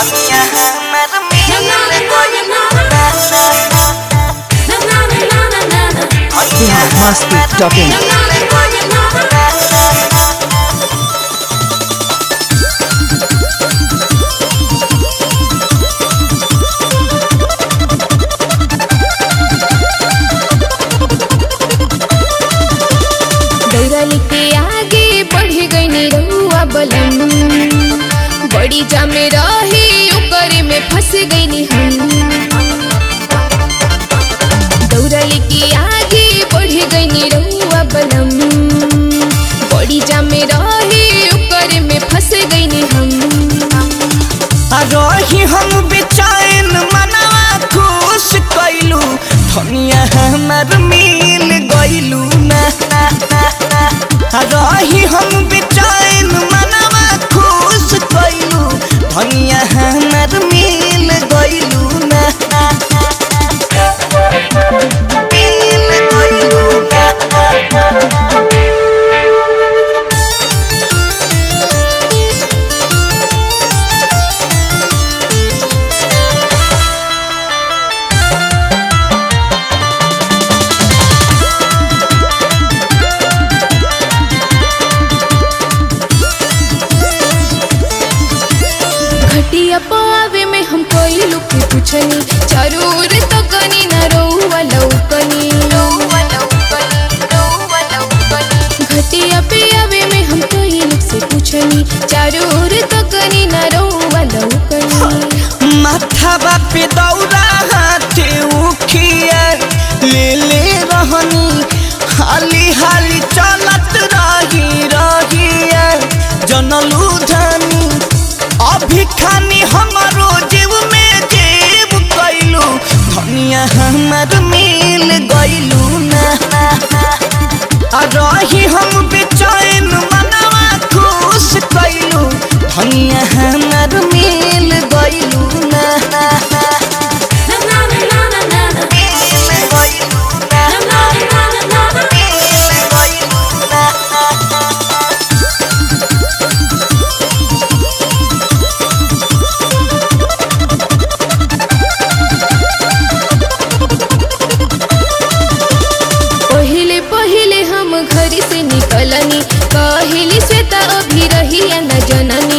धनिया हमर मिल गइल बिहार मस्ती डॉट इन दौड़ल के आगे बढ़ गई रहुआ बलम बड़ी जामे रही ओकर में फंस गई हम दौड़ल के आगे बढ़ गई रहुआ बलम बड़ी जामे रही ओकर में फंस गई हम रही हम बेचैन मनवा खुश कैलू धनिया हमर मिल गइलू ना रही हम बेचैन मनवा खुश कैलू धनिया हमर मिल गइलू ना मिल गइलू ना घटिया पावे में हम कोई लुक पूछनी जरूर तो गनी न रोवा लौकनी घटिया पे आवे में हम कोई लुक से पूछनी जरूर तो गनी न रोवा लौकनी माथाबा पे दौरा हाथे उखिया ले ले रहनी हाली हाली चलत रही रहिया जनलू धनी अभी खानी हमारो जीव में जीव कैलू धनिया हमर मिल गइलू ना आ रही हम बेचैन मनवा खुश कैलू धनिया हमर मिल गइलू ना मिल गइलू ना मिल गइलू ना पहिले पहिले हम घर से निकलनी कहली श्वेता अभी रही न जननी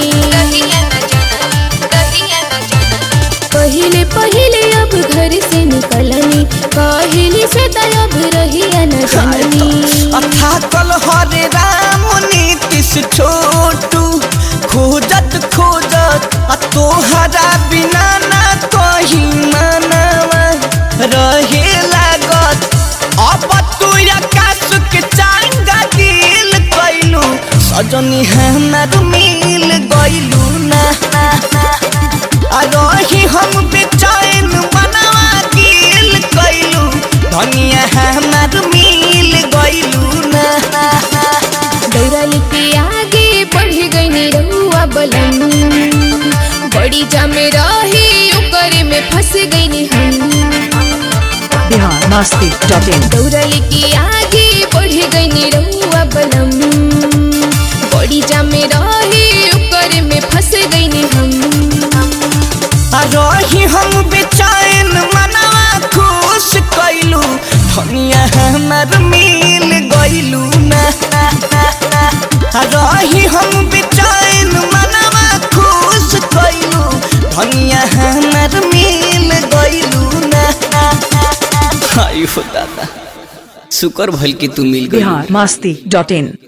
पहिले पहिले अब घर से निकलनी कहली श्वेता अब रही न जननी अथा कल हरे राम नीतिश छोटू खोजत खोजत आ तोहरा बिना ना कहीं मनवा रहे लागत अब तू आकाश के चांगा गिल कैलू सजनी हमर मिल गइलू ना आ रही हम बेचैन मनवा गिल कैलू धनिया हमर मिल गइलू ना दौड़ल के आगे बढ़ गई रहुआ बलम बड़ी जामे रही ओकर में फंस गई हम बिहार मस्ती डॉट इन दौड़ल के आगे बढ़ गई रहुआ बलम बड़ी जामे रही ओकर में फंस गई हम आ रही हम बेचैन मनवा खुश कैलू धनिया हमर मिल गइलू ना आ रही हम बेचैन मनवा खुश कैलू धनिया हमर मिल गइलू ना आयो दादा शुक्र भइल कि तू मिल गइलू बिहार मस्ती डॉट इन